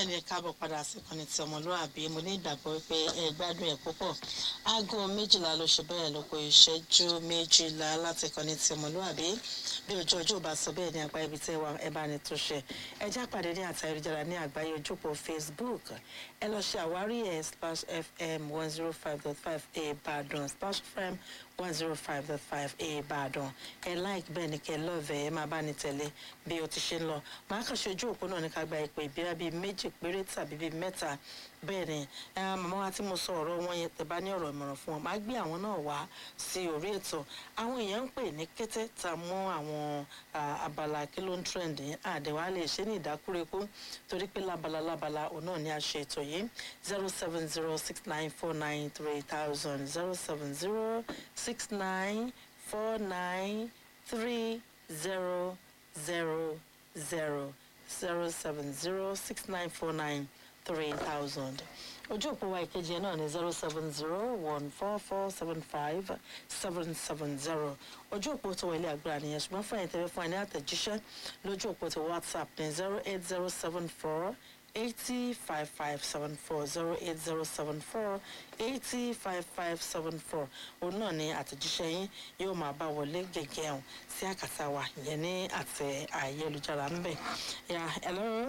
bẹ́ẹ̀ ni ẹ káàbọ̀ padà sí ìkànnì tí ọmọlúwàbí mo ní ìgbàgbọ́ wípé ẹ gbádùn ẹ̀ púpọ̀ aago méjìlá ló ṣe bẹ́ẹ̀ ló kó ìṣẹ́jú méjìlá láti ìkànnì tí ọmọlúwàbí bí ojú ọjọ́ ò bá sọ bẹ́ẹ̀ ní apá ibi tí ẹ wà ẹ bá ní tó ṣe ẹ já pàdé ní àtà ayélujára ní àgbáyé ojúpọ̀ facebook ẹ lọ ṣe àwárí ẹ splash fm one zero five dot five ìbàdàn splash fm one zero five dot five ìbàdàn ẹ like bẹ́ẹ̀ ni kẹ́ lọ́ọ̀vẹ̀ ẹ máa bá ní tẹ̀lé bí o ti ṣe ń lọ màá kàn ṣe ojú òpó náà ní ká gba ìpè ìbíra bíi méjì péré tàbí bíi mẹ́ta bẹ́ẹ̀ ni màmá wa tí mo sọ ọ̀rọ̀ wọn yẹn tẹ̀ bá ní ọ̀rọ̀ ìmọ̀ràn fún wọn màá gbé àwọn náà wá sí orí ètò àwọn èèyàn ń pè ní kété tá a mú àwọn abala kí ló ń trend yẹn àdẹ̀wà lè ṣe ní ìdákúrekú torí pé lábala lábala òun náà ni a ṣe ètò yìí zero seven zero six nine four nine three thousand zero seven zero six nine four nine three zero zero zero zero seven zero six nine four nine three thousand ojú òpó wa ìkejì ẹ náà ní zero seven zero one four four seven five seven seven zero ojú òpó tó wọlé àgbà nìyẹn ṣùgbọ́n fún ẹ̀yìn tẹ́lẹ̀ fún ẹ ní àtẹ̀jíṣẹ́ lójú òpó tó whatsapp ní zero eight zero seven four eighty five five seven four zero eight zero seven four eighty five five seven four òun náà ní àtẹ̀jíṣẹ́ yín yóò máa bá wọlé gẹ́gẹ́ ọ̀hún sí àkàtà wa ìyẹn ní àtẹ ayélujára ń bẹ̀. yà ẹ lọ́rùn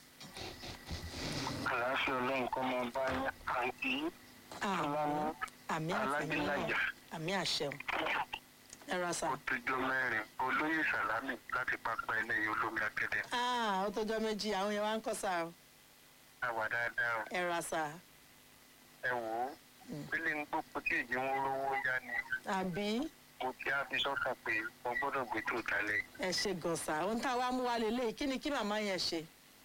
àlàáfíà ọlọ́run kọ́ máa bá àǹtí fúlàní àmì àfẹ́yìn alágbèlájà àmì àṣẹun ẹ ra sá. ó tójọ́ mẹ́rin olóyè sàlámì láti pápá ẹlẹ́yìn olómi akẹ́dẹ́ ó tọjọ́ méjì àwọn yẹn wá ń kọ́ sá o àwà dáadáa o. ẹ ra sá. ẹ wò ó pélé ń gbópo tí èjì ń rówó yá ni àbí mo ti á fi sọ́kàn pé mo gbọ́dọ̀ gbé tó kalẹ̀ ẹ ṣe gọ̀ọ̀sà ohun tá a wá mú wa lélẹ̀ kí ni kí màmá yẹn ṣe.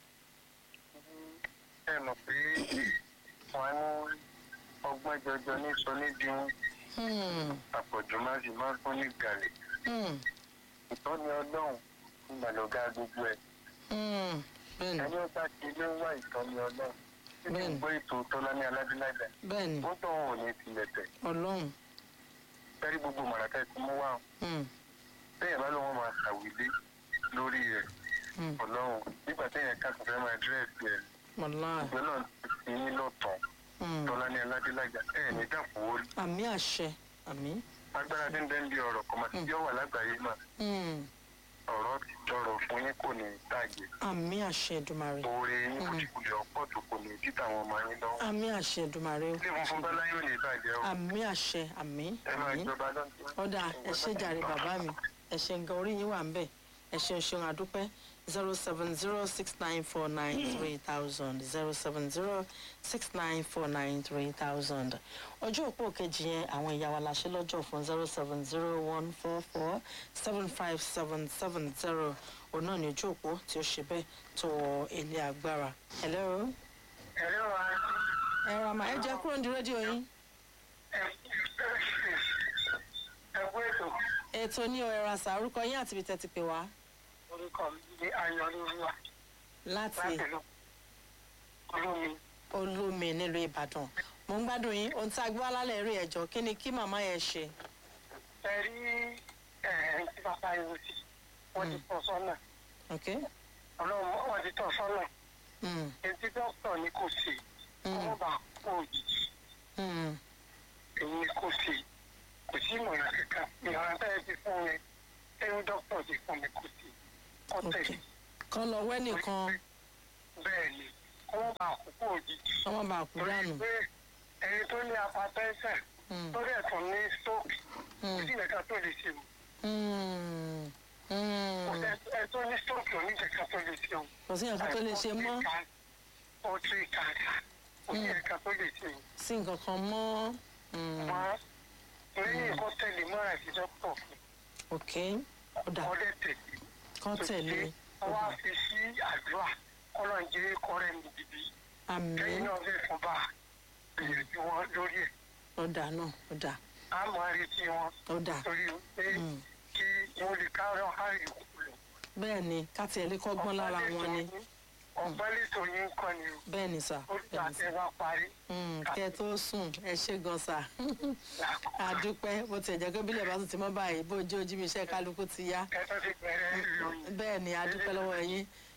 ẹ mọ̀ pé wọ́n ní ọgbọ́n jọjọ ní sọ níbi Hmm, àpọ̀jù má sì má fún ní gàlẹ̀ hmm, ìtọ́ni ọlọ́run ìgbàlódé gbogbo ẹ̀ hmm. bẹ́ẹ̀ni ẹni ó bá ti lé wá ìtọ́ni ọlọ́run tí kò Bẹ́ẹ̀ni. gbọ́ ètò tọ́lá ní aládélájà bẹ́ẹ̀ni ó tọ̀ wọn ò ní tilẹ̀ tẹ̀ ọlọ́run fẹ́rí gbogbo mọ̀ràkẹ́ tí mo wà Hmm, bẹ́ẹ̀ bá lóun máa ṣàwílé lórí rẹ̀ hmm. ọlọ́run nígbà téèyàn ká kò fẹ́ máa dírẹ́sì ẹ̀ wàláì ìgbẹ́ náà ti fi yín lọ́tàn Hmm. tọ́lá ní aládélájà ẹ̀ ní dàpọ̀ orí àmì àṣẹ àmì. agbára tí ń bẹ́ ń di ọ̀rọ̀ kọ́mọ tí yóò wà lágbàáyé náà Hmm, ọ̀rọ̀ ti tọrọ fún yín kò ní tàgé àmì àṣẹ ìdùmarè oore yín kò ti kulẹ̀ ọ̀pọ̀ tó kò ní títà àwọn ọmọ yín lọ́wọ́ àmì àṣẹ ìdùmarè o ilé funfun bọ́lá yóò ní ìbàjẹ́ o àmì àṣẹ àmì ẹ máa àmì. jọba lọ́dún. ọ̀dà ẹ ṣe jàre bàbá mi ẹ ṣe nǹkan orí yín wà ń bẹ̀ ẹ ṣeun ṣeun àdúpẹ́ zero seven zero six nine four nine three thousand zero seven zero six nine four nine three thousand ọjọ́ òpó kejì yẹn àwọn ìyá wa la ṣe lọ́jọ́ fún zero seven zero one four four seven five seven seven zero òun náà ní ojú òpó tí ó ṣe bẹ́ẹ̀ tó wọ ilé agbára. hello ẹ̀rọ wa ẹ ra ma ẹ jẹ́ kúrò ní rédíò yín ẹ̀kú ètò ètò ní ọ̀rẹ́ ra sà orúkọ yín àti ibi tẹ́ ti pè wá orúkọ mi ní ayọ̀lúwa láti. láti lọ olómi olómi nílùú ìbàdàn mo ń gbádùn yín ohun tí a gbé wá lálẹ́ rí ẹ̀jọ́ kí ni kí màmá yẹn ṣe. ẹ rí ẹ̀ẹ́n tí bàbá yìí sí wọ́n ti tọ́ sọ́nà ok ọlọ́run wọ́n ti tọ́ sọ́nà mm. etí dókítà ni kò sí Mm. ọmọ bá kó òjijì Mm. èyí ni kò sí kò sí ìmọ̀ràn kankan ìmọ̀ràn tẹ́lẹ̀ ti fún mi ẹ̀rù dókítà ti fún mi kò sí kọ́ ok tẹ̀lé kan lọ wẹ́ nìkan bẹ́ẹ̀ ni ọmọ bá kó òjijì ọmọ bá kú torí dànù. pé ẹni tó ní apatẹ́sẹ̀ Mm. tó dẹ̀ tún ní stroke kò Mm. sí ìrẹ̀ká tó lè ṣe o Mm. kò Mm. sí ẹ tó ní stroke oníjẹ̀ká tó lè ṣe o. kò sí nǹkan tó lè ṣe mọ́ ó tún ìkàdà kò sí ìrẹ̀ká tó lè ṣe o. sí nǹkan kan mọ́. Mm. wọ́n lẹ́yìn kó tẹ̀lé mọ́ra sí dókítà fún ok ọ̀dà ọdẹ tẹ̀lé. kan tẹ̀lé ọwọ́ àfi sí àdúrà kọ́nà jẹ́ kọ́rẹ́ mi dìbí àmì lẹ́yìn náà fẹ́ fún bá gbìyànjú wọn lórí ẹ̀ ọ̀dà náà ọ̀dà á máa retí wọn ọ̀dà torí pé Mm. kí wọ́n lè kárọ̀ àrè kúkú lọ. bẹ́ẹ̀ ni ká tiẹ̀ lè kọ́gbọ́n lára wọn ni ọ̀pẹ́ lẹ́tọ̀ yín kọ́ ni o bẹ́ẹ̀ ni sà ó bẹ́ẹ̀ gbà ni sà. tẹ́ wá parí. Mm, kẹ́ ẹ tó sùn ẹ ṣe gan sà. àdúpẹ́ bó tiẹ̀ jẹ́ pé bílẹ̀ bá tún ti mọ́ báyìí bó ojú ojú mi iṣẹ́ kálukú ti yá ẹ tó ti bẹ̀rẹ̀ ìròyìn. bẹ́ẹ̀ ni àdúpẹ́ lọ́wọ́ yín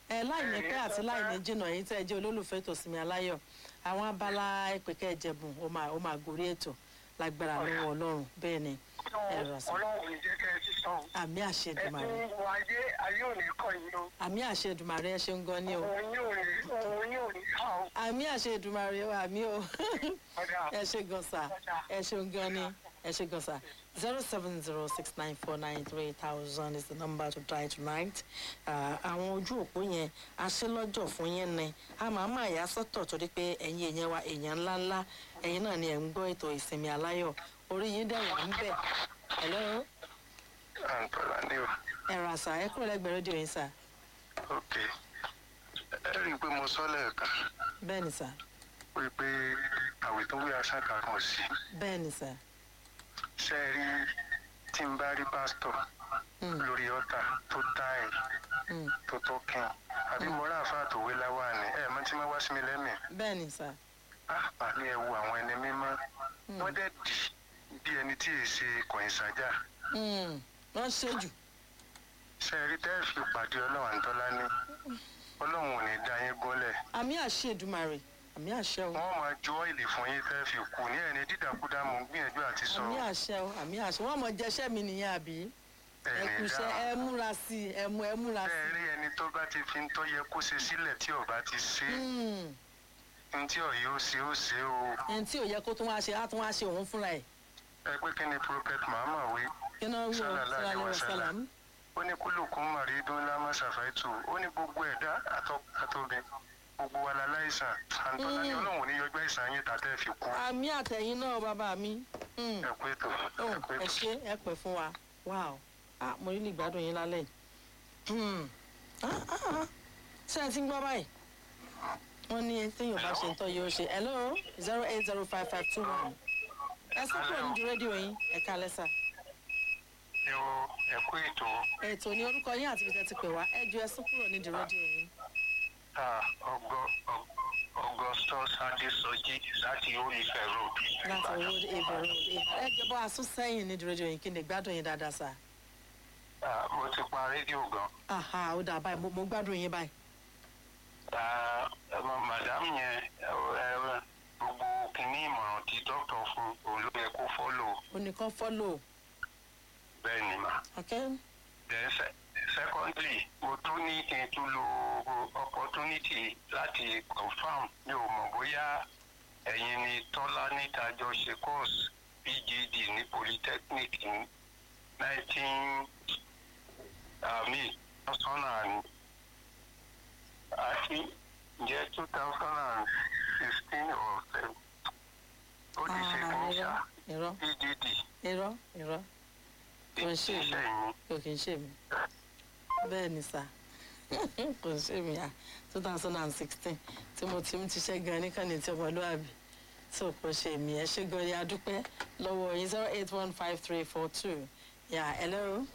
ẹ láìní pẹ́ àti láìní jìnnà yìí tẹ́ ẹ jẹ́ olólùfẹ́ tòsínmi aláyọ̀ àwọn abala ìpèkẹ́ ìjẹ̀bùn ó máa ó máa gorí ètò lágbára lọ́wọ́ ọlọ́run bẹ́ẹ̀ ni ẹ rà sọ ọlọ́run ò ní jẹ́ kẹ́ ẹ ti sọ. àmì àṣẹ ẹ ti Èdùmàrè ń wo ayé ayé ò ní kọ́ yín o. àmì àṣẹ Èdùmàrè ẹ ṣeun gan ni o òun yóò ní òun yóò ní ká o. àmì àṣẹ Èdùmàrè o àmì o ọ̀dà ẹ ṣe gan sa ẹ ṣeun gan ni ẹ ṣe gan sa zero seven zero six nine four nine three thousand is the number to try tonight Ah, àwọn ojú òpó yẹn aṣélọ́jọ̀ fún yẹn ni a máa máa yà sọ́tọ̀ torí pé ẹ̀yin èèyàn wa èèyàn ńláńlá ẹ̀yin náà ni ẹ̀ ń gbọ́ ètò ìsinmi aláyọ̀ orí yín dẹ̀ wà ń bẹ̀ hello àǹtọ́lá ní o ẹ̀rọ àṣà ẹ kúrò lẹ́gbẹ̀ẹ́ rédíò yín sà ok ẹ rí i pé mo sọ lẹ́ẹ̀kan bẹ́ẹ̀ ni sà wípé àwẹ̀ tó wí aṣáka kan sí bẹ́ẹ̀ ni sà ṣe rí tí n bá rí pásítọ̀ Mm, lórí ọ̀tà tó táì mm, tó tó kín àbí mo rà àfáà tó wé láwà ní ẹ̀ mọ́ tí wọ́n wá sí mi lẹ́mìí bẹ́ẹ̀ ni sà àpá ní ẹ wo àwọn ẹni mímọ́ Mm. wọ́n dẹ̀ dì bí ẹni tí èè ṣe kọ̀yìn sájà Mm, wọ́n ṣe jù ṣe rí tẹ́ fi pàdé ọlọ́run àǹtọ́lá ní ọlọ́run ò ní dá yín gúnlẹ̀ àmì àṣẹ Èdùmàrè àmì àṣẹ o. wọ́n máa ju ọ́ìlì fún yín tẹ́ fi kú ní ẹni dídàkúdà mò ń gbìyànjú àti sọ àmì àṣẹ o àmì àṣẹ wọn mọ jẹṣẹ mi nìyẹn àbí ẹ ẹni kùṣẹ dá ẹ múra sí i ẹ mú ẹ múra sí bẹ́ẹ̀ rí ẹni tó bá ti fi ń tó yẹ kó ṣe sílẹ̀ tí ọba ti ṣe i. Mm, ní tí ọ̀yẹ́ ó ṣe ó ṣe o ẹni tí ò yẹ kó tún wá ṣe á tún wá ṣe òun fúnra ẹ ẹ pé kí ni prophet mahama wí kí náà wí o Sallallahu sọlá alaihi lẹwọ wasallam. sálàm. ó ní kúlùkùn màrídùn lámà ṣàfàìtù ó ní gbogbo ẹ̀dá àtọ́bí gbogbo wa la láìsàn àǹtọ́lá ní Mm. ọlọ́run ò ní yọjọ́ ìsàn yín tàtẹ́ fi kú àmì àtẹ̀yìn náà bàbá mi. Mm, ẹ pé tó oh, ẹ pé ẹ tó. ṣe ẹ pẹ́ fún wa wow ah mo rí lè gbádùn yín lálẹ́ yìí. Hmm, ah, ah, ah. ṣé ẹ ti ń gbọ́ báyìí wọ́n ní téèyàn bá ṣe ń tọ́ yóò ṣe hello zero eight zero five five two one ẹ sọ kúrò nídìí rédíò yín ẹ̀ka lẹ́sà. ẹ wo ẹ kú ètò ètò ní orúkọ yín àti ibi tẹ́ ti pè wá ẹ ju ẹsùn kúrò nídìí rédíò yín. ah, ọgọ Ọ- augustus adesoji láti olùfẹ́ road láti owó ìbẹ̀rù ẹ jẹ́ bọ́ asún sẹ́yìn nídìí rédíò yín kí ni gbádùn yín dáadáa sá. Ah, mo ti pa rédíò gan aha ó dà báyìí mo- mo gbádùn yín báyìí. Ah, ẹ mọ, madam yẹn ẹ ẹ, gbogbo kìíní ìmọ̀ràn tí dókítà fún òun ló yẹ kó fọ́lò oníkan fọ́lò bẹ́ẹ̀ ni mà. ok then se- secondly mo tún ní kí n tún lo opportunity láti confam mi ò mọ̀ bóyá ẹ̀yin ni tọ́lá níta jọ ṣe course pgd ní polytechnic ní nineteen àmì two thousand and àti jẹ́ two thousand and sixteen or seven ó ti ṣe kí n ṣá irọ́ pgd irọ́ irọ́ kò ń ṣe mí iṣẹ́ yìí. kò kì í ṣe mí bẹ́ẹ̀ ni sá kò ń ṣe mí à two thousand and sixteen tí mo ti ń tiṣẹ́ gan níkànnì tí ọmọlúwàbí tó kò ṣe mí ẹ ṣe gan ya dúpẹ́ lọ́wọ́ yín zero eight one five three four two yà hello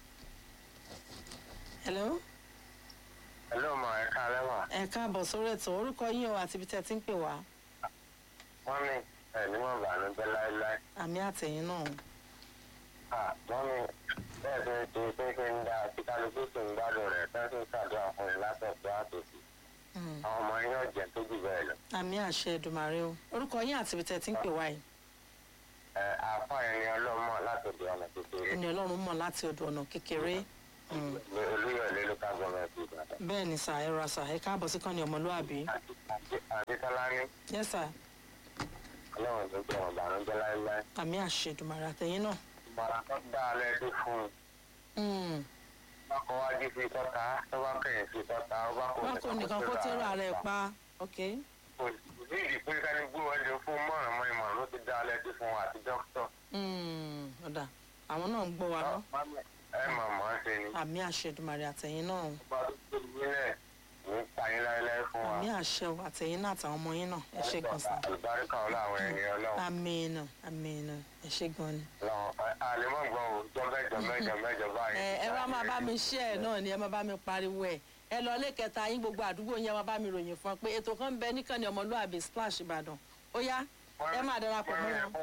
hello hello ma ẹ káalẹ́ mà. ẹ káàbọ̀ sórí ètò orúkọ yín o àti ibi tẹ́ ẹ ti ń pè wá wọ́n ní ẹ̀ní wọn bànújẹ́ láéláé. àmì àtẹ̀yìn náà wọ́n ní bẹ́ẹ̀ tó ń ṣe pé kí n dá àti kálukú sì ń gbádùn rẹ̀ tán sì ń ṣàdúrà fún mi látọ̀tọ̀ àtòsí. Mm. àwọn ọmọ yín ọ̀jẹ̀ tó jù bẹ́ẹ̀ lọ. àmì àṣẹ Èdùmàrè o orúkọ yín àti ibi tẹ́ ẹ ti ń pè wá yìí ẹ àáfà ẹni ọlọ́mọ látòdì ọ̀nà kékeré ẹni ọlọ́run mọ̀ láti ọ̀dọ̀ ọ̀nà kékeré Mm. ní olúyọ̀lé local government ìbàdàn. bẹ́ẹ̀ ni sà ẹ ra sà ẹ káàbọ̀ sí kan ní ọmọlúwàbí àdìsọ́lá ní yes sà ọlọ́run tó jẹ́ wọn bànújẹ́ láéláé. àmì àṣẹ Èdùmàrè àtẹ̀yìn náà ìmọ̀ràn tó dá a lẹ́dí fún un. Mm. ọkọ̀ wájú sí tọ́ta tó bá kẹ̀yìn sí tọ́ta ó bá kò wọn kò nìkan kó tẹ́rọ ààrẹ pa ok kò sí ìdí pé ká ní gbówó ẹni fún mọ̀ràn mọ́ ìmọ̀ràn ló ti dá a lẹ́dí fún wa àti dókítà. Mm. ọ̀dà àwọn náà ń gbọ́ wa lọ ẹ mọ̀ mọ́ ṣe ni. àmì àṣẹ Èdùmàrè àtẹ̀yìn náà bá tó tóbi nílẹ̀ ní payín láéláé fún wa. àmì àṣẹ o àtẹ̀yìn náà àtàwọn ọmọ yín náà ẹ ṣe gan sà àlùbáríkà ọlọ́ àwọn ẹni ọlọ́run. àmì náà àmì náà ẹ ṣe gan ni. ọlọ́run àlèmọ́ gbọ́ o jọ mẹ́jọ mẹ́jọ mẹ́jọ báyìí. ẹ ẹ wá máa bá mi ṣe ẹ náà ni ẹ máa bá mi pariwo ẹ ẹ lọ ilé kẹta yín gbogbo àdúgbò yín ẹ máa bá mi ròyìn fún ọ pé ètò kan ń bẹ níkànnì ọmọlúwàbí splash ìbàdàn ó yá ẹ máa darapọ̀ mọ́ wọn.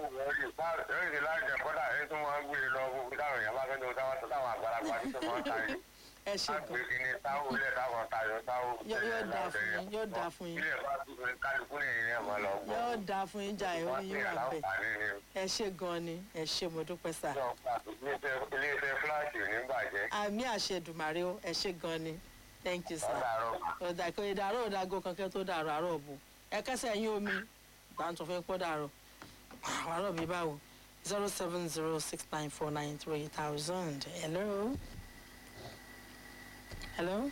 Èyí láti jẹ kọ́dà èyí tó máa ń gbé lọ gbogbo táwọn èèyàn bá fẹ́ lọ táwọn táwọn àgbàlagbà tí tó máa ń tàrí. ẹ ṣe gan Láti ní táwọn ilé táwọn tayọ táwọn. Yóò- yóò dáa fún yín, yóò dáa fún yín. Ilé bá dúró ní kálukú ní ìrìn ẹ̀mọ́ lọ gbọ́. yóò dáa fún yín jà ìwé yín wà bẹ́ẹ̀ láǹfààní ni. ẹ ṣe gan ni ẹ ṣe mo dúpẹ́ sà Ìjọ pàtó ilé-iṣẹ́ fúláṣì ò ní bàjẹ́. àmì àṣẹdùmàrè o ẹ ṣe gan ni thank you sir. Ọ̀dàrọ̀. ọ̀dà kò ìdàrọ̀ òdàgò kankan tó dàrọ̀ àárọ̀ bù ẹ kẹsẹ̀ yín omi gbàǹtọ̀ fẹ́ pọ́ dàrọ̀ àárọ̀ mi báwo zero seven zero six nine four nine three thousand hello hello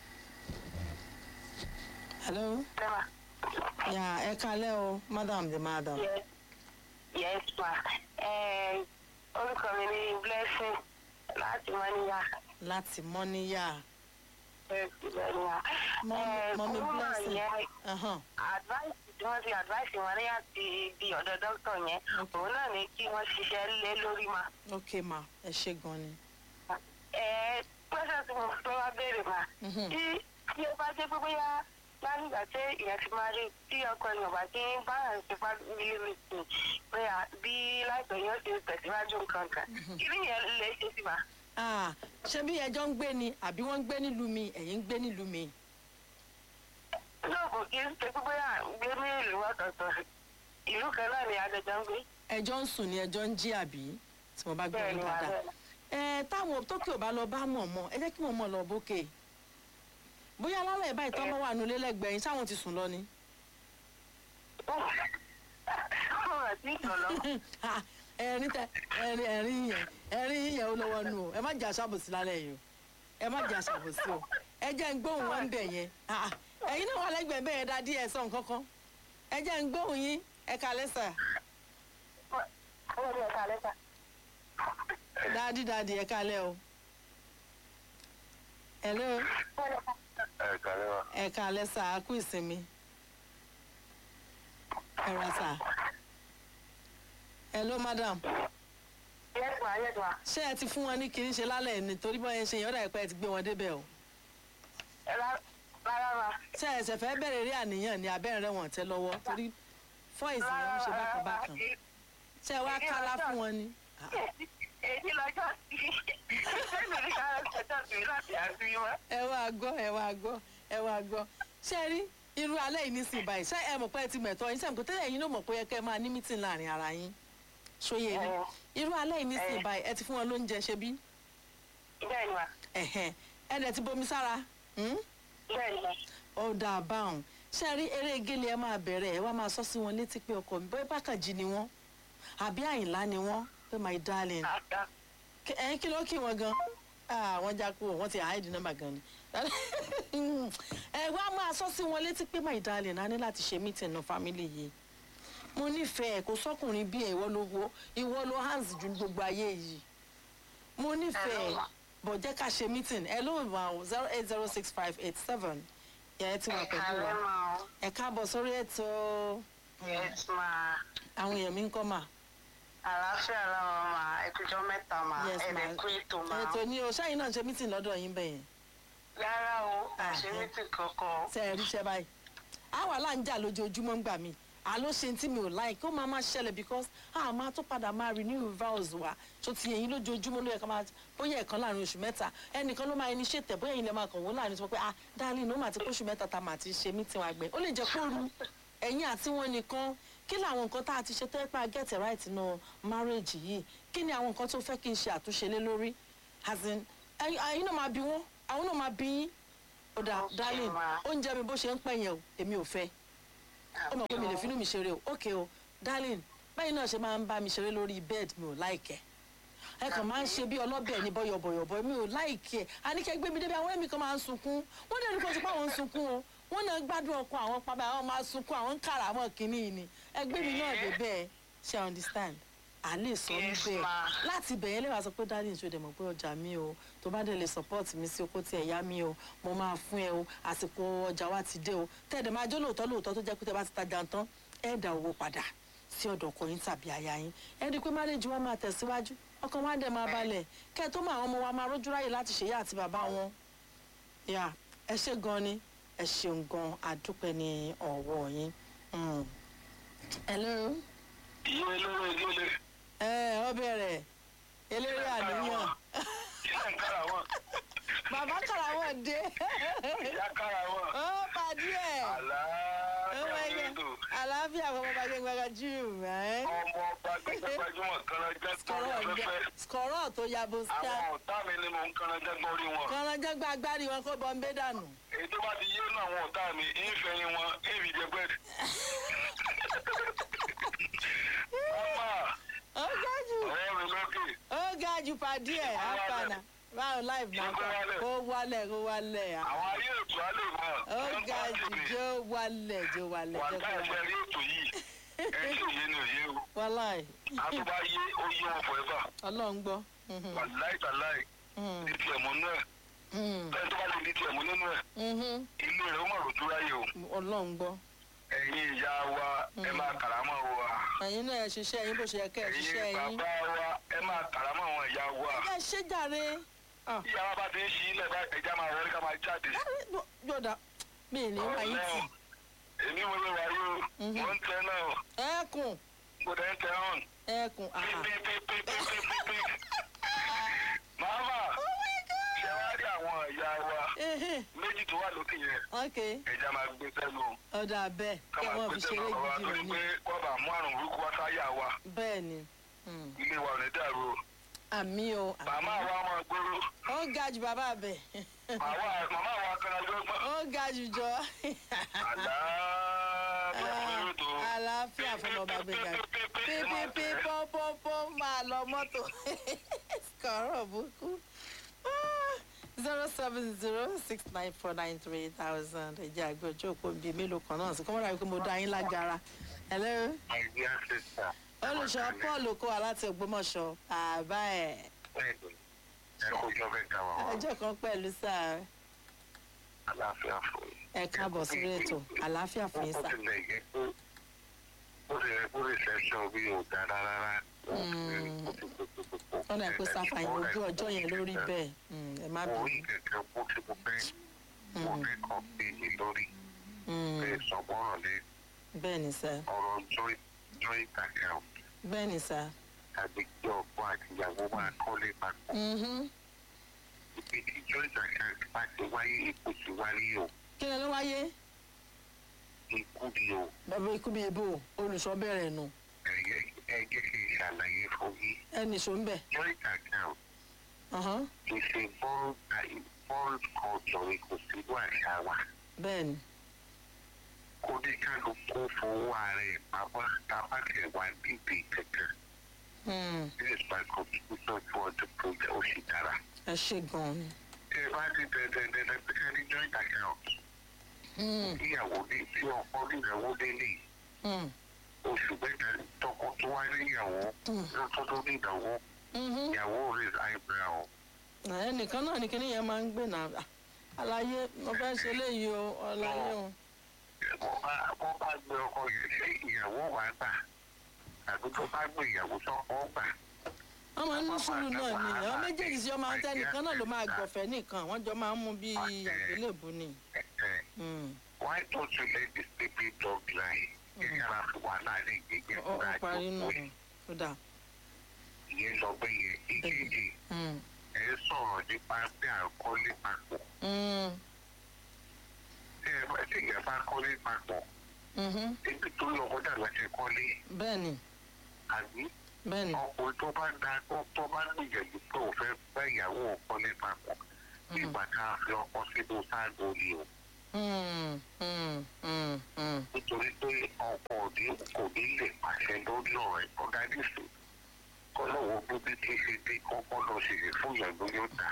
hello yà ẹ kalẹ́ o madam the madam Yes, yes ma. Eh, orúkọ mi ni Blessing láti Mọ́níyà. láti mọ́níyà Mọ́níyà. Mọ́mí- Mọ́mí Blessing. yẹn Ahan, advice tí wọ́n ti advice wọn ní àti di ọ̀dọ̀ dókítà yẹn. Okay. Òun náà ní kí wọ́n ṣiṣẹ́ lé lórí ma. ok ma ẹ ṣe gan ni Eh, pẹ́sẹ̀ tí mo fẹ́ wá béèrè ma. Mhm. Tí tí ó bá jẹ́ pé bóyá lánígbà tí ìyẹn ti máa rí tí ọkọ èèyàn bá ti ń bá àwọn ìṣèpá nílé mi sùn bóyá bí láìpẹ́ yóò ṣe tẹ̀síwájú nǹkan kan. Kí ni ìyẹn lè ṣe sí ma? Ah, ṣé bí ẹjọ́ ń gbé ni àbí wọ́n ń gbé nílùú mi ẹ̀yin ń gbé nílùú mi. náà kò kí n ṣe pé bóyá à ń gbé ní ìlú ọ̀tọ̀ọ̀tọ̀ ìlú kan náà ni adẹjọ́ ń gbé. ẹjọ́ ń sùn ni ẹjọ́ ń jí àbí tí mo bá gbé bẹ́ẹ̀ wọn ni wà dáadáa. bẹ́ẹ̀. ẹ táwọn tókè ò bá lọ bá mọ̀ mọ́ ẹ jẹ́ kí wọ́n mọ̀ lọ bókè. bóyá alálẹ̀ báyìí tọ́ bá wà nulẹ̀ lẹ́gbẹ̀ẹ́ yín sáwọn ti sùn lọ ni. ọ̀rọ̀ tí ìtọ̀lọ́ Ah, ẹ̀rín tẹ ẹ̀rín ẹ̀rín yẹn ẹ̀rín yẹn ó lọ́wọ́ nù o ẹ má jẹ́ aṣàbòsí lálẹ́ yìí o ẹ má jẹ́ aṣàbòsí o ẹ jẹ́ ń gbóhùn wọn bẹ̀ yẹn Ah, ah, ẹ̀yin náà wà lẹ́gbẹ̀ẹ́ bẹ́ẹ̀ dá díẹ̀ sọ̀ nǹkankan ẹ jẹ́ ń gbóhùn yín ẹ kalẹ́ sà ó ní ẹ̀ka lẹ́ta. dáadí dáadí ẹ kalẹ́ o. hello Ẹ kàlẹ́ wa. ẹ kalẹ́ sà á kú ìsinmi ẹ ra sà hello madam yes ma yes ma. ṣé ẹ ti fún wọn ní kiri ṣe lálẹ́ nítorí bọ́ ẹ ṣe yẹn ó dà pé ẹ ti gbé wọn débẹ̀ o. ẹ rá- rárá ma. ṣé ẹsẹ̀ fẹ́ bẹ̀rẹ̀ rí àníyàn ní abẹ́rẹ́ wọn tẹ́ lọ́wọ́ torí fọ́ìsì yẹn ń ṣe bákan bákan ṣé ẹ wá kálá fún wọn ni. èyí lọ́jọ́ sí sẹ́mi ní kára ṣẹjọ́ sí láti àfihàn wọn. ẹ wá gbọ́ ẹ wá gbọ́ ẹ wá gbọ́ ṣé ẹ rí irú alẹ́ yìí nísìnyí báyìí ṣé ẹ mọ̀ pé ẹ ti mẹ̀tọ́ yín sẹ́mi kò tẹ́lẹ̀ yín ló mọ̀ pé ẹ kẹ́ ẹ máa ní mítìn láàrin ara yín ṣóyè ni irú alẹ́ yìí nísìnyí báyìí ẹ ti fún wọn lóúnjẹ ṣe bí bẹ́ẹ̀ ni ma ẹ̀hẹ̀n ẹ dẹ̀ ti bomi sára hmm? bẹ́ẹ̀ ni ma. ó dáa báwọn ṣe rí eré gélé ẹ máa bẹ̀rẹ̀ ẹ wá máa sọ sí wọn létí pé ọkọ mi bóyá bákànjì ni wọ́n àbí àyìnlá ni wọ́n pé my darling àgbà Kí- ẹ̀yin kí ló kí wọn gan Ah, wọ́n já kú wọ́n ti hide number gan ni ẹ wá máa sọ sí wọn létí pé my darling a ní láti ṣe meeting náà family yìí mo nífẹ̀ẹ́ kò sọ́kùnrin bí ẹ̀ ìwọ ló wo ìwọ ló hands ju gbogbo ayé yìí mo nífẹ̀ẹ́ bọ̀ jẹ́ ká ṣe meeting ẹ ló wà ó zero eight zero six five eight seven yẹ ẹ ti wà pẹ̀lú ẹ̀ka wa rẹ̀ ma o. ẹ káàbọ̀ sórí ètò yes ma. àwọn èèyàn mi ń kọ́ mà àlàáfíà làwọn ma ẹkùjọ mẹ́ta ma Yes, ma. ẹ̀ẹ́dẹ̀kú ètò ma. ètò ni o ṣáà yín náà ń ṣe meeting lọ́dọ̀ yín bẹ́yẹn rárá o Ah, àṣemítì kankan. tẹ ẹ ríṣẹ́ báyìí àwa là ń jà lójoojúmọ́ ń gbà mí àló ṣe tí mi ò like ó máa máa ṣẹlẹ̀ because a máa tó padà máa renew vows wa tó ti yẹn lójoojúmọ́ ló yẹ ká máa bóyá ẹ̀kan láàrin oṣù mẹ́ta ẹnìkan ló máa initiate ẹ̀ bóyá ẹ̀yin lè máa kàn wọ́n láàrin tó pé ah darling ó máa ti kóṣù mẹ́ta tá a máa ti ṣe meeting wa gbẹ ó lè jẹ́ kó ru ẹ̀yin àti wọn nìkan kí làwọn nǹkan tá a ti ṣe tó yẹ pé a get it right nínú marriage yìí kí ni àwọn nǹkan tó fẹ́ kí n ṣe àtúnṣe lé lórí as in ẹ̀yin ẹ̀yin náà máa bí wọ́n àwọn náà máa bí yín ó dáa Okay, darling ma. oúnjẹ mi bó ṣe ń pẹ̀yẹ̀ o èmi ò fẹ́ ó mọ̀ pé mi lè finú mi ṣeré o ok o darling báyìí náà ṣe máa ń bá mi ṣeré lórí bed mi ò láìkẹ́ ẹ kàn máa ń ṣe bí ọlọ́bẹ̀ ní bọ́yọ̀bọ̀yọ̀bọ̀ mi ò láìkẹ́ àníkẹ́ gbé mi débi àwọn ẹ̀mí kan máa ń sunkún wọ́n dẹ̀ ní kó ti pa àwọn ń sunkún o wọ́n náà gbádùn ọkọ àwọn pápá àwọn máa sunkún àwọn ń kàrà àwọn kìíní yìí ni ẹgbẹ́ mi náà dé bẹ́ẹ̀ ṣe understand à lè sọ Yes, níbẹ̀ ma. láti bẹ̀yẹn lè wá sọ pé darling ṣe dẹ̀ mọ̀ pé ọjà mi o tó bá dẹ̀ lè support mi sí oko tí ẹ̀ yá mi o mo máa fún ẹ o àsìkò ọjà wa ti dé o tẹ̀dẹ̀ máa jó lóòótọ́ lóòótọ́ tó jẹ́ pé tẹ bá ti tajà tán ẹ̀ dá owó padà sí ọ̀dọ̀ ọkọ yín tàbí aya yín ẹ̀ rí i pé marriage wa máa tẹ̀síwájú ọkàn wa dẹ̀ máa balẹ̀ kẹ́ ẹ tó mọ àwọn ọmọ wa máa rójú ráyè láti ṣèyá àti bàbá wọn yà ẹ ṣe gan ni ẹ ṣeun gan adúpẹ́ ní ọ̀wọ́ yín. Mm. hello Ìwé lóró ìgbélé. ẹ ọ bẹ̀rẹ̀ eléré àníyàn Ilé ìkára wọn. bàbá kàràwọ̀ dé ìyá kára wọn. ó pàdé ẹ̀ ó àlàáfíà máa yẹ nínú àlàáfíà fún ọmọ gbẹgbẹ gbẹgbẹ jù mẹ́. ọmọ ọba gbẹgbẹgbẹjúmọ̀ kanajá gbọ́rí skọrọ afẹ́fẹ́. skọrọ tó yabo ská àwọn ọ̀tá mi ni mò ń kanajá gbọ́rí wọn. kọ́nrọ́jọ́ gba agbárí wọn kó bọ́ ń bẹ́ dànù. èyí tó bá ti yé nù àwọn ọ̀tá mi ìfẹ̀yìn wọn èmi jẹ bẹ́ẹ̀. ọmọ ó ga jù ọ̀rẹ́ mi lókè ó ga jù pàdé ẹ̀ àpànà báwo láìpẹ́ náà kà kó wálẹ̀ kó wálẹ̀ à. àwọn ayé ètò alẹ́ mọ̀ ó ga jù jó wálẹ̀ jó wálẹ̀ wà jó láì fẹ́ wálẹ̀. rí ètò yìí ẹ tí òye ni òye o wáláì àtúbà yé ó yé wọn forever ọlọ́run gbọ́. Mhm, wà láì tà láì mhm, ní tiẹ̀ mọ́ nú ẹ̀ mhm, bẹ́ẹ̀ tó bá lè ní tiẹ̀ mọ́ nínú ẹ̀ mhm. ilé rẹ̀ ó mọ̀ lójú ráyè o ọlọ́run gbọ́. ẹ̀yin ìyá wa ẹ máa kàrámọ̀ wa ẹ̀yin náà ẹ ṣiṣẹ́ yín bó ṣe yẹ kẹ́ ẹ ṣiṣẹ́ ẹ̀yin yín. bàbá wa ẹ máa kàrámọ̀ àwọn ìyá wa ẹ ṣe jàre. Ah, ìyá wa bá ti ń ṣí ilẹ̀ bá ẹja máa wọlé ká máa jáde. yọ̀dà mi ì ní wáyé tì. Ọlọ́run, èmi mo lè wáyé o Mhm. mo ń tẹ náà ẹkùn mo dẹ̀ ń tẹ hàn. ẹkùn àhà. pípípípípípípí. màmá ṣe wá rí àwọn ìyá wa Ehe, méjì tó wà lókè yẹn ok ẹja máa gbé sẹ́nu ọ̀dà bẹ́ẹ̀ ká kí máa wọ́n gbé fi ṣeré sẹ́nu ọ̀rọ̀ wa gidi torí rẹ̀ pé ni. wọ́n bá mú àrùn burúkú wá sáyà wa bẹ́ẹ̀ ni Hmm. ilé wa ò ní dàrú o. àmì o àmì. màmá wa máa gbóró ó ga jù bàbá bẹ̀. màmá màmá wa kan lọ́gbọ́n. ó ga jù jọ. àlàáfíà fún ètò. àlàáfíà fún ọba gbẹ̀gà. pípípí pọ́npọ́npọ́n máa lọ mọ́tò. kọ̀ọ̀rọ̀ búkú. zero seven zero six nine four nine three thousand ẹ̀jẹ̀ àgbẹ̀ ojú òpó bíi mélòó kan náà sí kọ́mọ́dà wípé mo dá yín lágara. hello my dear sister. olùṣọ́ paul okòwà láti ògbómọ̀ṣọ́ àbá ẹ̀ bẹ́ẹ̀ni ẹ kó jọ bẹ́ẹ̀ ká wà wá ọjọ́ kan pẹ̀lú sáà àlàáfíà fún yín. ẹ káàbọ̀ sórí ètò àlàáfíà fún yín ó sà. tilẹ̀ yẹ pé ó ti yẹ kó reception bí ò dára rárá. wọ́n dà pé sáfàyàn ojú ọjọ́ yẹn lórí bẹ́ẹ̀ Mm, ẹ má mo rí bínú. kẹ̀kẹ́ bó ti mo fẹ́ mo fẹ́ kàn bí mi lórí Mm, pé sọ̀gbọ́n lé bẹ́ẹ̀ ni sà ọ̀rọ̀ joint joint account bẹ́ẹ̀ ni sà. tàbí kí ọkọ àti ìyàwó máa kọ́lé papọ̀. Mhm. ibi tí joint account bá ti wáyé ipò ti wáyé o kí ni ló wáyé ikú ni o bàbá ikú bíi ebó olùṣọ́ bẹ̀rẹ̀ nù ẹ̀yẹ ẹ jẹ́ kí n ṣàlàyé fún yín ẹnì ṣó ń bẹ̀. joint account Ọ̀hán, ìṣe bọ́ọ̀lù bọ́ọ̀lù culture kò sí wà ṣá wa bẹ́ẹ̀ ni kó ní kálukú fowó ara ẹ̀ pamọ́ tábàtì wà níbi kankan Mm, this is my contribution for the project ó sì dára. ẹ ṣe gan-an ni. ẹ bá ti dẹ̀dẹ̀dẹ̀dẹ̀ pé ká ní joint account Mm, ìyàwó ní tí ọkọ níyàwó délé mm, oṣù mẹ́ta tọkọ tó wá níyàwó lọ́tọ́ tó níyàwó mhm. ìyàwó rẹ̀ eyebrow. ẹnìkan náà ni kíní yẹn máa ń gbé náà Ah, àlàyé mo fẹ́ ṣe léyìí o ọ̀làyé o. wọ́n bá wọ́n bá gbé ọkọ yẹn sí ìyàwó wà gbà àbí tó bá gbé ìyàwó sọ́kọ gbà. wọ́n máa ń ní sùúrù náà ni àwọn méjèèjì sí ọmọ àti ẹnìkan náà ló máa gbọ̀fẹ́ nìkan wọ́n jọ máa ń mú bí àgbélébù ni. Ẹ̀ẹ́, Mm, why don't you let the sleeping dog lie? ìyára fún wa láàrin ìgbẹ́jẹ́ ọ ọ parí nù ó dà. ìyẹn lọ bẹ́ yẹn ìkejì Mm, ẹ̀ ń sọ̀rọ̀ nípa bí à ń kọ́lé papọ̀. mm, tí ẹ bá tí ìyẹn bá kọ́lé papọ̀ mhm. níbi tó lọ kọjá láti kọ́lé bẹ́ẹ̀ ni àbí bẹ́ẹ̀ ni ọkùnrin tó bá da tó tó bá gbìyànjú pé òun fẹ́ bá ìyàwó òun kọ́lé papọ̀ nígbà tá a fi ọkọ sínú sáàgó ni o Mm, mm, mm, mm. nítorí pé ọkọ òní kò ní lè pàṣẹ lórí ọ̀rọ̀ ẹ̀ kọ́dá nìṣó kọ́lọ́wọ́ bíbí tí ṣe dé kọ́kọ́ lọ sí lè fún ìyàgbó yóò dá.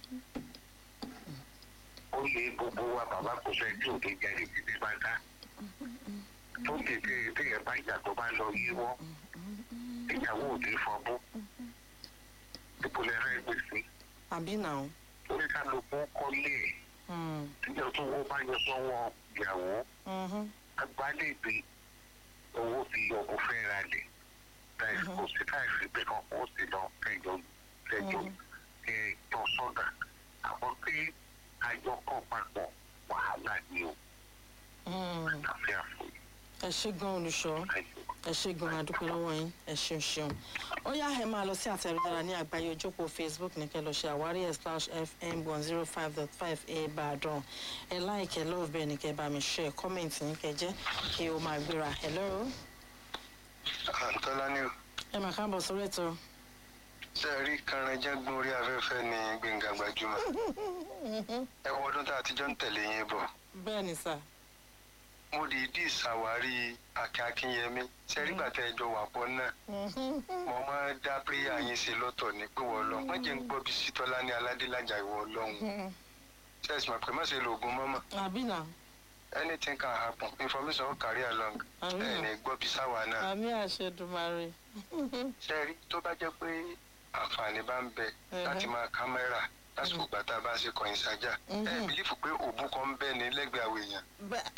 ó yẹ gbogbo wa bàbá kò sẹ́ tí òde jáde títí bá dá tó tètè téèyàn bá ìjà tó bá lọ yíwọ́ ìyàwó òde fọbú ìpolẹ̀ rẹ̀ gbèsè àbí náà. orí kálukú kọ́lé ẹ̀ Mm, tíjọ tó wọ́n bá yọ sọ́wọ́ ìyàwó mhm. agbálẹ̀gbé owó fi ọkọ̀ fẹ́ ra lẹ̀ láì kò sí káìsí pé kan kó sì lọ kẹjọ kẹjọ kẹ tọ sọ́dà àmọ́ pé àjọ kan papọ̀ wàhálà ni o Mm. àfi àfòyí ẹ ṣe gan olùṣọ́ àjọ ẹ ṣe gan adúpẹ́ lọ́wọ́ yín ẹ ṣeun ṣeun ó yá ẹ máa lọ sí àtẹ̀rẹ́dára ní àgbáyé ojókòó facebook ní kẹ́ lọ ṣe àwárí ẹ̀ slash fm one zero five dot five ìbàdàn ẹ láìkẹ́ love bẹ́ẹ̀ ni kẹ́ bá mi ṣe kọ́mẹ̀ntì ní kẹ́ jẹ́ kí o máa gbéra hello àǹtọ́lá ni o ẹ máa káàbọ̀ sórí ètò ṣe rí kànrẹ́jẹ́gbọ́n orí afẹ́fẹ́ ní gbẹ̀ngà gbajúmọ̀ ẹ wọ ọdún tá a ti jọ ń tẹ̀lé yín bọ̀ bẹ́ẹ̀ ni sà mo dìídì ṣàwárí akin akínyẹmí ṣe rí gbàtẹ́ ẹjọ́ wà pọ̀ náà mo máa ń dá péyà yín ṣe lọ́tọ̀ ní pé wọ́n lọ wọ́n jẹ́ ń gbọ́ bí sítọ́lá ní aládélájà ìwọ ọlọ́run ṣe é sì mọ̀ pé má ṣe lo oògùn mọ́mọ́ àbí nà anything can happen information will carry along Àmín. ẹ̀ ní gbọ́ bí sáwà náà àmì àṣẹdùmarè ṣe rí tó bá jẹ́ pé àǹfààní bá ń bẹ láti máa kámẹ́rà lásìkò ìgbà tá a bá ṣe kọ̀yìn sájà ẹ bìlífù pé òbú kan ń bẹ ní lẹ́gbẹ̀ẹ́ àwọn èèyàn bẹ́ẹ̀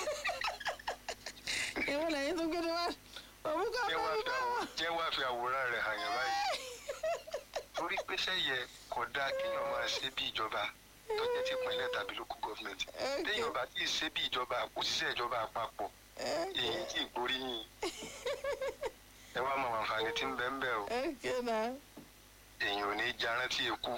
ìwọ lẹ́yìn tó gbé ní wá òun kọ́ jẹ́ wá bẹ́ẹ̀ fi bá àwò- wà. jẹ́ wá fi àwòrán rẹ̀ hàn yàn báyìí torí pé sẹ́yẹ kò dáa kéèyàn máa ṣe bí ìjọba tó jẹ́ ti ìpínlẹ̀ tàbí local government téèyàn bá tí ì ṣe bí ìjọba òṣìṣẹ́ ìjọba àpapọ̀ èyí tí ì gbóríyìn ẹ wá mọ àǹfààní tí ń bẹ ń bẹ o Okay now. èèyàn ò ní jarán tí eku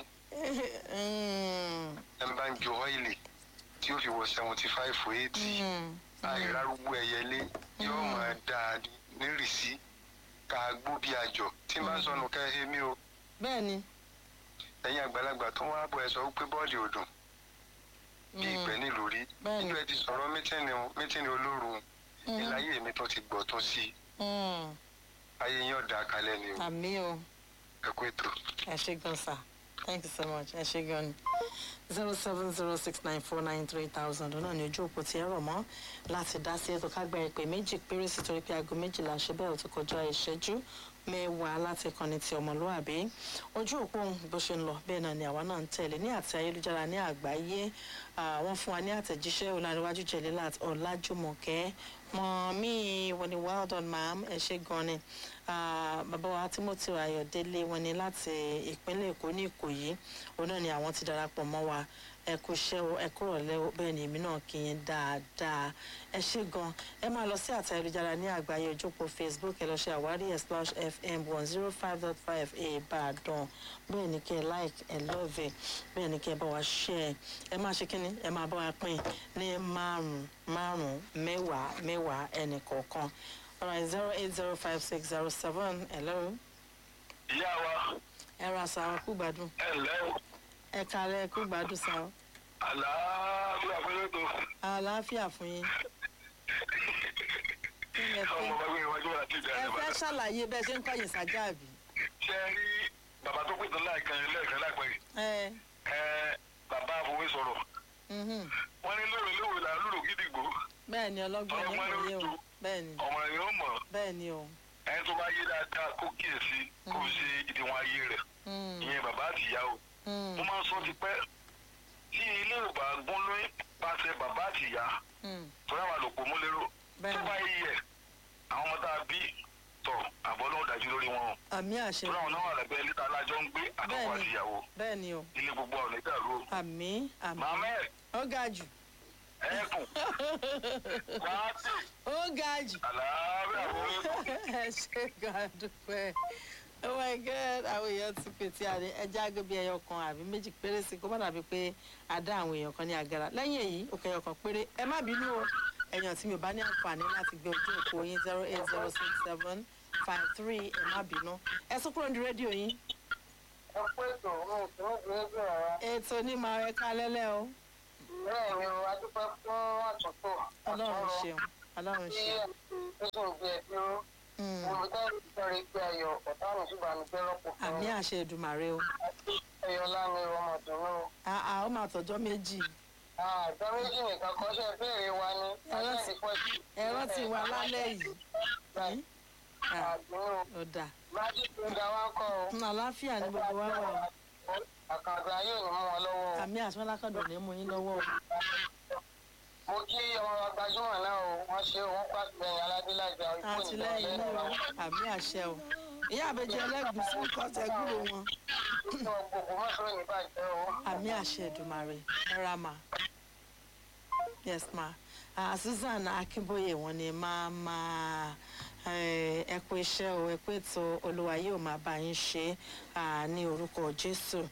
Mm, ẹ bá ń ju ọ́ìlì tí ó fi wọ seventy five for eighty mm, àìrárúgbó ẹyẹlé yóò máa dá a nírìsí ká gbó bí àjọ tí n bá ń sọnù kẹ́ ẹ mí o bẹ́ẹ̀ ni. ẹ̀yin àgbàlagbà tó wá bọ̀ ẹ sọ pé bọ́ọ̀lì ò dùn bí ìgbẹ́ nílùú rí Bẹ́ẹ̀ni. nínú ẹ ti sọ̀rọ̀ mítìnì mítìnì olóru Mm. ìláyé mi tó ti gbọ̀ tó sí Mm, ayé yín ọ̀dà kalẹ̀ ni o àmì o ẹ kú ètò. ẹ ṣe gan sa thank you so much ẹ ṣe gan ni zero seven zero six nine four nine three thousand náà ni ojú òpó tí ẹ rọ̀ mọ́ láti dá sí ètò ká gba ìpè méjì péré sí torí pé aago méjìlá ṣe bẹ́ẹ̀ ó ti kọjá ìṣẹ́jú mẹ́wàá láti kọ́ni ti ọmọlúwàbí ojú òpó ohun bó ṣe ń lọ bẹ́ẹ̀ náà ni àwa náà ń tẹ̀lé ní àti ayélujára ní àgbáyé Ah, wọ́n fún wa ní àtẹ̀jíṣẹ́ ọ̀làríwájú jẹ̀lélàt ọ̀làjùmọ̀kẹ́ mọ̀ mí wọ́n ní well done ma'am ẹ ṣe gan ni Ah, bàbá wa timothy ayọ̀délé wọn ni láti ìpínlẹ̀ èkó ní ìkòyí òun náà ni àwọn ti darapọ̀ mọ́ wa ẹ kú iṣẹ́ o ẹ kúrò lẹ́wọ́ bẹ́ẹ̀ ni èmi náà kí yín dáadáa ẹ ṣe gan ẹ máa lọ sí àtẹ ayélujára ní àgbáyé ojókòó facebook ẹ lọ ṣe àwárí ẹ slash fm one zero five dot five ìbàdàn bẹ́ẹ̀ ni kẹ́ ẹ like ẹ love ẹ bẹ́ẹ̀ ni kẹ́ ẹ bá wa share ẹ máa ṣe kínní ẹ máa bá wa pín ní márùn márùn mẹ́wàá mẹ́wàá ẹnì kọ̀ọ̀kan alright zero eight zero five six zero seven hello ìyá wa ẹ ra sa kú gbádùn ẹ ǹlẹ́ ẹ kalẹ̀ kú gbádùn sa o àlàáfíà fẹ́lẹ́tò àlàáfíà fún yín kí ni ẹ fẹ́ ọmọ bàbá ìwájú àti ìjà ẹ fẹ́ ṣàlàyé bẹ́ẹ̀ ṣe ń kọ́yìn sájà àbí. ṣe rí bàbá tó pèsè láìkan lẹ́ẹ̀kan láìpẹ́ yìí ẹ ẹ bàbá àfọwé sọ̀rọ̀ mhm. wọ́n ní lóore lóore là ń lùlù gídìgbò bẹ́ẹ̀ ni ọlọ́gbọ́n ní Ọlọ́gbọ́n ìwòye o lójú. bẹ́ẹ̀ ni ọmọ rẹ̀ yóò mọ̀ bẹ́ẹ̀ ni o. ẹni tó bá yé dáadáa kó kíyèsí kó ṣe ìdíwọ̀n ayé rẹ̀ Mm, ìyẹn bàbá àti ìyá o mm, mo máa ń sọ ti pẹ́ tí ilé ò bá gún lóyún pàṣẹ bàbá àti ìyá mm. tó yà wà lòpọ̀ mú lérò bẹ́ẹ̀ tó ni bá yí yẹ àwọn ọmọ tá a bí tọ̀ àbọ̀ lóhùn dájú lórí wọn o àmì àṣẹ tó láwọn náà wà lábẹ́ ilé tá a lájọ ń gbé àtọkọ Bẹ́ẹ̀ni. àti ìyàwó bẹ́ẹ̀ ni o ilé gbogbo ọ̀nà ìdàrú o àmì àmì màmá ẹ̀ ó ga jù ẹ̀ẹ́kùn láti ó ga jù àlàáfíà fún ẹ ṣe gan dúpẹ́ oh my god àwọn èèyàn ti pè tí a ní ẹja agbègbè ẹyọ kan àbí méjì péré sí kó má dàbí pé a dá àwọn èèyàn kan ní agara lẹ́yìn èyí òkè ẹyọ kan péré ẹ má bínú o ẹ̀yàn tí mi ò bá ní àǹfààní láti gbé ojú òpó yín zero eight zero six seven five three ẹ má bínú ẹ sún kúrò ní rédíò yín ẹ pé ètò òun tí wọ́n gbé ẹgbẹ́ rárá. ètò onímọ̀ ẹ̀ka lẹ́lẹ́ o bẹ́ẹ̀ ni o adúpẹ́ fún àtúntò ọlọ́run ṣeun ọlọ́run tí ṣeun ó sì ń gbé ẹ dúró. Mm. olùdarí ìtọ́rẹ gbé ayọ̀ ọ̀tá mi sì bànújẹ́ rọ́pò fún àmì mi. àṣẹ ìdùmàrè o ẹyọ lámì ọmọdùnú. àà ó máa tọjọ́ méjì àjọ méjì nìkan kan ṣe béèrè wa ni. Ẹ̀rọ ti- ẹ̀rọ ti wà lálẹ́ yìí Hmm? Ah, àdúró ó dà májí tó ga wá kọ́ o. Hmm, àlàáfíà ní gbogbo wa wà o. àkàndá yóò ní mú wọn lọ́wọ́ o. àmì àsọ́lákọ̀dọ̀ ní mú yín lọ́wọ́ o. mo kí ọmọ wa gbajúmọ̀ náà o wọ́n ṣe òun pàtìlẹ́yìn aládélájà ikú àtìlẹ́yìn ní o àmì àṣẹ o ìyá àbẹjẹ ẹlẹgùsí kọtẹ gbúrò wọn ìjọ gbogbo mọ́tò ní bàjẹ́ o. àmì àṣẹ ìdùmarè ẹra mà yes ma ah susan akínbóyè wọn ni máa máa Eh, ẹ kú iṣẹ́ o ẹ kú ètò olúwa yóò máa bá yín ṣe ah, ní orúkọ jésù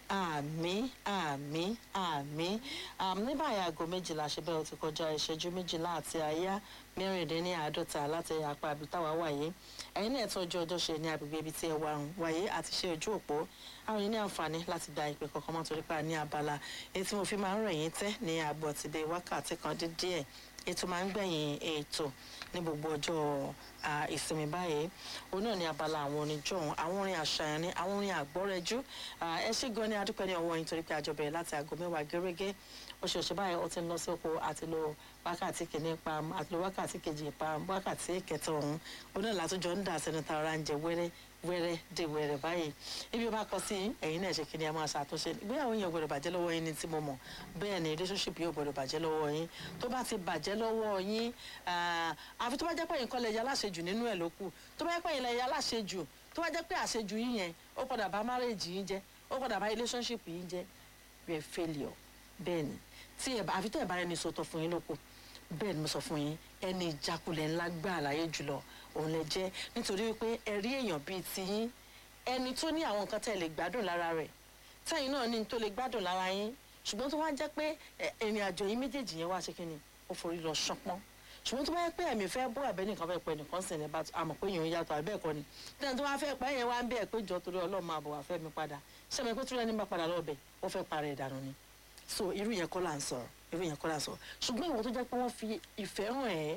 àmì àmì àmì ní báyìí aago méjìlá ṣe bẹ́ẹ̀ ó ti kọjá ìṣẹ́jú méjìlá àti àyá mẹ́rìndínláàádọ́ta láti apá àbítàwá wáyé ẹ̀yin náà tún ọjọ́ ọjọ́ ṣe ní agbègbè ibi tí ẹ wà ń wáyé àti ṣe ojú òpó àwọn yìí ní àǹfààní láti gba ìpè kọ̀ọ̀kan mọ́ torí pa ní abala èyí tí mo fi máa ń rẹ̀ yín tẹ́ ní àgbọ̀ ti dé wákàtí kan dín díẹ̀ ètò máa ń gbẹ̀yìn ètò ní gbogbo ọjọ́ à, ìsinmi báyìí òun náà ní abala àwọn orin jọ̀hún àwọn orin àṣàyàn ní àwọn orin àgbọ́rẹ́jú À, ẹ ṣé gan ni adúpẹ́ ní ọwọ́ yín torí pé àjọ bẹ̀rẹ̀ láti aago mẹ́wàá gẹ́gẹ́ oṣooṣù báyìí ó ti ń lọ sí oko àti lo wákàtí kìíní pa àti lo wákàtí kejì pa wákàtí kẹta ọ̀hún òun náà látúnjọ ń dà sẹ́nu ta ọ̀rá ń jẹ wẹ́rẹ́ wẹ́rẹ́ dé wẹ́rẹ́ báyìí ibi ó bá kọ sí ẹ̀yin náà ṣe kí ni ẹ máa ṣàtúnṣe ìgbéyàwó yẹn ò gbọdọ̀ bàjẹ́ lọ́wọ́ yín ní tí mo mọ̀ bẹ́ẹ̀ ni relationship yóò gbọdọ̀ bàjẹ́ lọ́wọ́ yín tó bá ti bàjẹ́ lọ́wọ́ yín ah, àfi tó bá jẹ́ pé ẹ̀yin kọ́ lẹ ya aláṣejù nínú ẹ̀ ló kù tó bá jẹ́ pé ẹ̀yin lẹ ya aláṣejù tó bá jẹ́ pé àṣejù yín yẹn ó padà bá marriage yín jẹ́ ó padà bá relationship yín jẹ́ you are failure bẹ́ẹ̀ ni tí ẹ bá àfi tẹ́ ẹ bá ẹni sọ̀tọ̀ fún yín ló kù bẹ́ẹ̀ ni mo sọ fún yín ẹni ìjákulẹ̀ ńlá gbà láyé jùlọ òun lẹ jẹ́ nítorí wípé ẹ rí èèyàn bíi tiyín ẹni tó ní àwọn nǹkan tẹ́ ẹ lè gbádùn lára rẹ̀ tẹ́yìn náà ní tó lè gbádùn lára yín ṣùgbọ́n tó wá jẹ́ pé ẹ, ìrìn àjò yín méjèèjì yẹn wá ṣe kí ni ó forí lọ ṣánpọ́n ṣùgbọ́n tó bá yẹ pé ẹ̀mí fẹ́ bọ́ àbẹ́ nìkan fẹ́ pẹ́ nìkan sì ní bá àmọ̀ pé yòó yàtọ̀ àbẹ́ ẹ̀kọ́ ni tẹ́ni tó wá fẹ́ pẹ́ yẹn wá ń bẹ́ẹ̀ pé jọ torí ọlọ́run máa bọ̀ wá fẹ́ mi padà ṣé mi pé tó lẹ́ni bá padà lọ́ọ̀bẹ̀ ó fẹ́ parẹ́ ìdànù ni so irú yẹn kọ́ là ń sọ̀rọ̀ irú yẹn kọ́ là ń sọ̀rọ̀ ṣùgbọ́n ìwọ tó jẹ́ pé wọ́n fi ìfẹ́ hàn ẹ́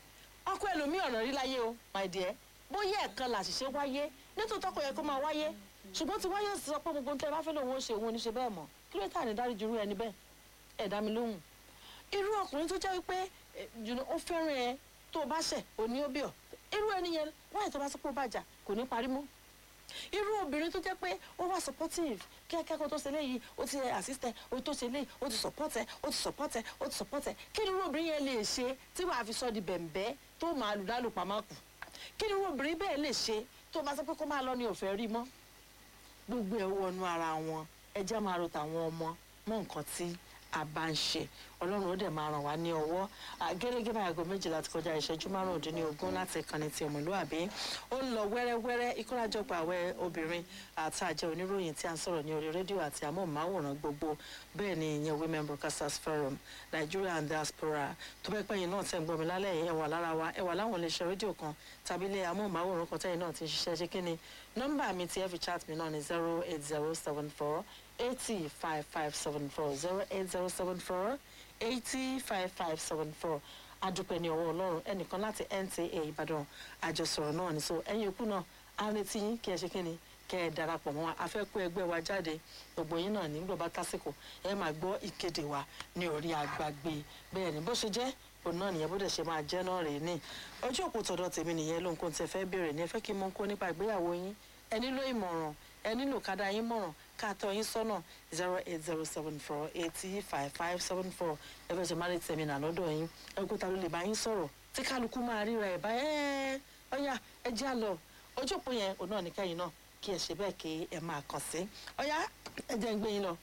ọkọ ẹlòmíì ọ̀nà rí láyé o my dear bóyá ẹ̀kan làṣìṣe wáyé nítòótọ́ kò yẹ kó máa wáyé ṣùgbọ́n tí wáyé sọ pé gbogbo nǹkan ẹ bá fẹ́ lòun ó ṣe òun ò ní ṣe bẹ́ẹ̀ mọ́ kí ló tà ní dáríjì irú ẹni bẹ́ẹ̀ ẹ̀ dá mi lóhùn irú ọkùnrin tó jẹ́ wípé eh, you know, ó fẹ́ràn ẹ tó o bá ṣẹ̀ òní ó bí ọ irú ẹni yẹn wáyé tó bá sọ pé ó bàjá kò ní parí mọ́ irú obìnrin tó jẹ́ pé ó wà supportive kí akẹ́kọ̀ọ́ tó ṣe léyìí ó ti assist ẹ ó tó ṣe léyìí ó ti support ẹ ó ti support ẹ ó ti support ẹ kí ni irú obìnrin yẹn lè ṣe tí wàá fi sọ di bẹ̀m̀bẹ́ tó máa lù dálù pamọ́ kù kí ni irú obìnrin bẹ́ẹ̀ lè ṣe tó bá sọ pé kó máa lọ ní òfẹ́ rí mọ́ gbogbo ẹ̀ wọnú ara wọn ẹjẹ́ máa ro tàwọn ọmọ mọ́ nǹkan tí a bá ń ṣe ọlọ́run ó dẹ̀ máa ràn wá ní ọwọ́ gẹ́gẹ́ bá aago méjìlá ti kọjá ìṣẹ́jú márùndínlógún láti ìkànnì ti ọmọlúàbí ó ń lọ wẹ́rẹ́wẹ́rẹ́ ìkórajọpọ̀ àwẹ̀ obìnrin àti àjẹ oníròyìn tí a ń sọ̀rọ̀ ní orí rédíò àti amóhùnmáwòrán gbogbo bẹ́ẹ̀ ni ìyẹn women broadcasters forum nigeria and diaspora tó bẹ́ẹ̀ pẹ́yìn náà tẹ̀ ń gbọ́ mi lálẹ́ yìí ẹ wà lára wa ẹ wà láwọn iléeṣẹ́ rédíò kan tàbí ilé amóhùnmáwòrán kan tẹ́yìn náà ti ń ṣiṣẹ́ ṣé kí ni nọ́mbà mi ti ẹ fi chat mi náà ni zero eight zero seven four eighty five five seven four zero eight zero seven four eighty five five seven four adúpẹ́ ní ọwọ́ ọlọ́run ẹnìkan láti nta ìbàdàn àjọsọ̀rọ̀ náà ní so ẹ̀yin òkú náà á retí yín kí ẹ ṣe kíni kẹ́ ẹ darapọ̀ mọ́ wa a fẹ́ kó ẹgbẹ́ wa jáde gbogbo yín náà nígbà bá tásìkò ẹ máa gbọ́ ìkéde wa ní orí agbágbé bẹ́ẹ̀ ni bó ṣe jẹ́ òun náà nìyẹn bó dẹ̀ ṣe máa jẹ́ náà rèé ní ojú òpó tọ̀dọ̀ tèmi nìyẹn ló ń kó tẹ fẹ́ béèrè ní ẹ fẹ́ kí n mọ kó nípa ìgbéyàwó yín ẹ nílò ìmọ̀ràn ẹ nílò kádà yín mọ̀ràn ká tọ́ yín sọ́nà zero eight zero seven four eighty five five seven four ẹ fẹ́ ṣe má lè tẹ̀mí nà lọ́dọ̀ yín ẹgbẹ́ ta ló lè bá yín sọ̀rọ̀ tí kálukú máa ríra ẹ̀ bá ẹ́ ọ̀yà ẹ jẹ́ àlọ́ ojú òpó yẹn òun náà ní kẹ́yìn náà kí ẹ ṣe bẹ́ẹ̀ kí ẹ máa kàn sí ọ̀yà ẹ jẹ́ ń gbé yín lọ.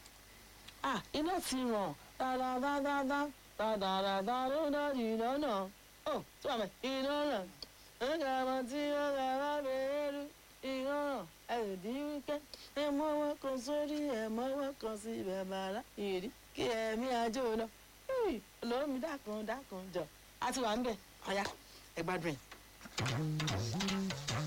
ah iná ti ràn dáadáadáa dáadáadáa ló dá ìdáná ó tí wàá mẹ́ iná ràn ẹ̀ka ọmọ tí ó rà wá bẹ̀rẹ̀ rú iná ràn ẹ̀rìndí wíkẹ́ ẹ mọ́wọ́ kan sórí ẹ mọ́wọ́ kan sí ibẹ̀ bàrà ìrí kí ẹ̀mí ajó lọ olómi dákun dákun jọ àti wà ń bẹ̀ ọ̀yà ẹ gbádùn ẹ̀.